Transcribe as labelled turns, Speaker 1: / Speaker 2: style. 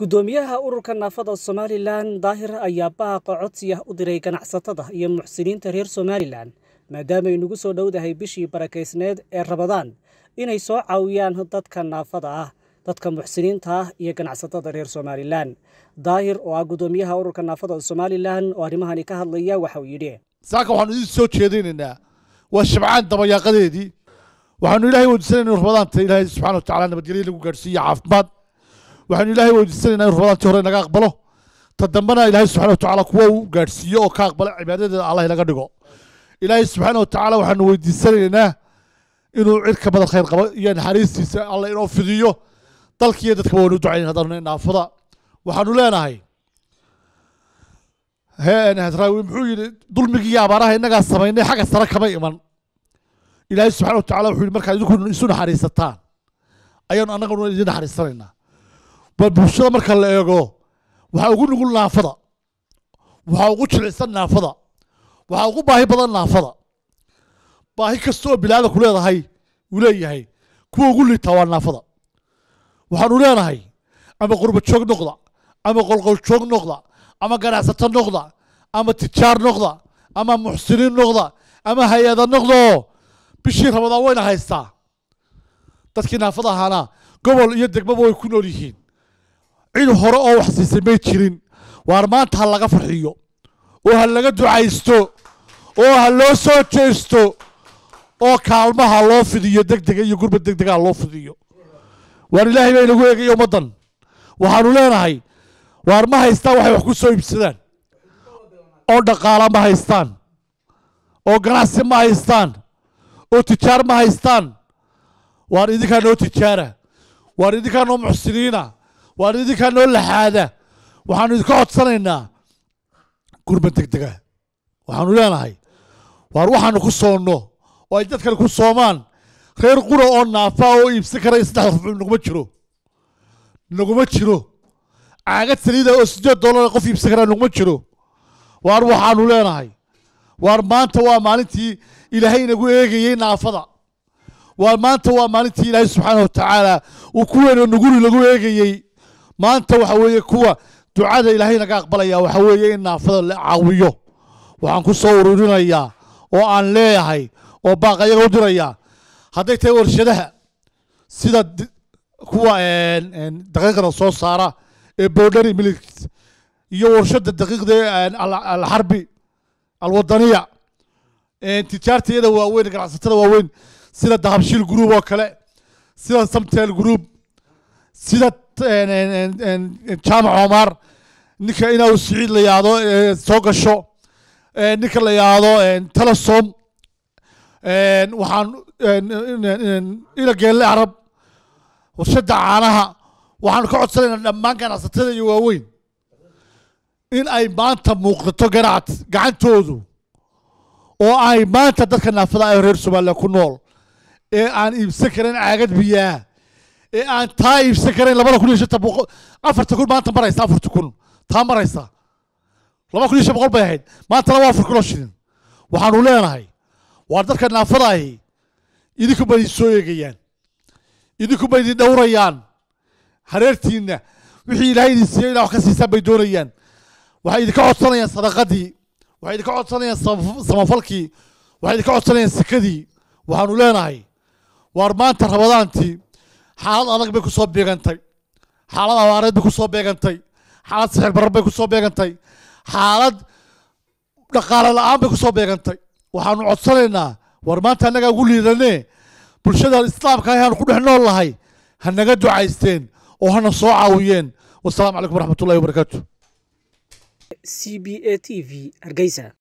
Speaker 1: gudoomiyaha ururka naafada somalilan daahir ayaa baaqa codsiya u diray ganacsatada iyo muxsiniinta reer somalilan maadaamaay nagu soo dhowdahay bishii barakaysneed ee rabadaan inay soo caawiyaan dadka naafada ah dadka muxsiniinta ah iyo ganacsatada reer somalilan daahir oo ah gudoomiyaha ururka naafada somalilan oo arrimahani ka hadlaya waxauu yidhi
Speaker 2: saaka waxaanu idin soo jeedaynaynaa waa shabcaan dabayaaqadeedii waxaanu ilaahay weydiisanayna in rabadaanta ilaahay subxana wa tacala nabadgelyo lagu gaadhsiiyo caafimaad waxaanu ilaahay weydiisanaynaa in rabadaantii hore naga aqbalo ta dambena ilaahay subxana wa tacaala kuwa uu gaadhsiiyo oo ka aqbala cibaadadeeda allah inaga dhigo ilaahay subxaana wa tacaala waxaanu weydiisanaynaa inuu cid ka badan khayr qabo iyo naxariistiisa alla inoo fidiyo dalkiiyo dadkaba waynu ducayn haddaanu naafada waxaanu leenahay hadraawi muxuu yidhi dulmigii abaaraha innagaa samaynay xagga sare kama iman ilaahay subxana wa tacala wuxuu yidhi markaad idinku isu naxariisataan ayaanu annaguna idin naxariisanaynaa bal bulshada marka la eego waxaa ugu nugul naafada waxaa ugu jilicsan naafada waxaa ugu baahi badan naafada baahi kasta oo bilaada ku leedahay uu leeyahay kuwa ugu liitaa waa naafada waxaanu leenahay ama qurba joog noqda ama qolqol joog noqda ama ganacsato noqda ama tijaar noqda ama muxsiniin noqda ama hay-ada noqdo bishii rabadaan wayna haystaa dadkii naafada ahaana gobol iyo degmaba way ku nool yihiin cid hore oo wax siisay may jirin waar maanta ha laga farxiyo oo ha laga ducaysto oo ha loo soo jeesto oo kaalmaha loo fidiyo deg dega iyo gurba deg dega ha loo fidiyo waar ilaahay baa inagu eegaya ummaddan waxaanu leenahay waar ma haystaan waxay wax ku soo iibsadaan oo dhaqaala ma haystaan oo ganacsi ma haystaan oo tijaar ma haystaan waar idinkaa noo tijaara waar idinkaa noo muxsiniina waar idinkaa noo laxaada waxaanu idinka codsanaynaa gurba deg dega waxaanu leenahay waar waxaanu ku soonno oo ay dadkan ku soomaan reer qura oo naafa oo iibsan karaya saddex rufcu naguma jiro naguma jiro caagad saliida oo siddeed dollar qof iibsan karaa naguma jiro waar waxaanu leenahay waar maanta waa maalintii ilaahay inagu eegayey naafada waar maanta waa maalintii ilaahay subxaana wa tacaala uu kuweena nuguri lagu eegayey maanta waxa weeye kuwa ducada ilaahay naga aqbalaya waxa weeye in naafada la caawiyo waxaan ku soo ururinayaa oo aan leeyahay oo baaq ayaga u dirayaa hadday tahay warshadaha sida kuwa daqiiqda soo saara ee bordhari milit iyo warshada daqiiqda alxarbi alwadaniya tijaarta iyada waaweyn ganacsatada waaweyn sida dahabshiil group oo kale sida samtel group sida jaamac omar ninka inaa siciid la yaado soo gasho ninka la yaado telesom waxaan ina geelle arab warshada caanaha waxaanu ka codsanaynaa dhammaan ganacsatada iyo waaweyn in ay maanta muuqato ganac gacantoodu oo ay maanta dadka naafada ah reer somalilan ku nool ee aan iibsan karayn caagad biyaa ee aan taa iibsan karayn labada kun iyo shanta boqol afarta kun maanta maraysa afarta kun taa maraysa laba kun iyo shan boqol bay ahayd maantana waa afar kunoo shilin waxaanu leenahay waar dadka naafada ahi idinku bay idin soo eegayaan idinku bay idin dhowrayaan hareertiinna wixii ilaahay idin siiyey inaa wax ka siisaan bay doonayaan waxay idinka codsanayaan sadaqadii waxay idinka codsanayaan samafalkii waxay idinka codsanayaan sikadii waxaanu leenahay waar maanta rabadaantii xaalad adag bay ku soo beegantay xaalad abaareed bay ku soo beegantay xaalad sixir barar bay ku soo beegantay xaalad dhaqaale la-aan bay ku soo beegantay waxaanu codsanaynaa waar maanta annagaa ugu liidanee bulshada islaamka ahaanu ku dhex nool lahay ha naga ducaysteen oo hana soo caawiyeen wasalaamu calaykum waraxmat ullahi wabarakaatu
Speaker 1: c b a t v hargeysa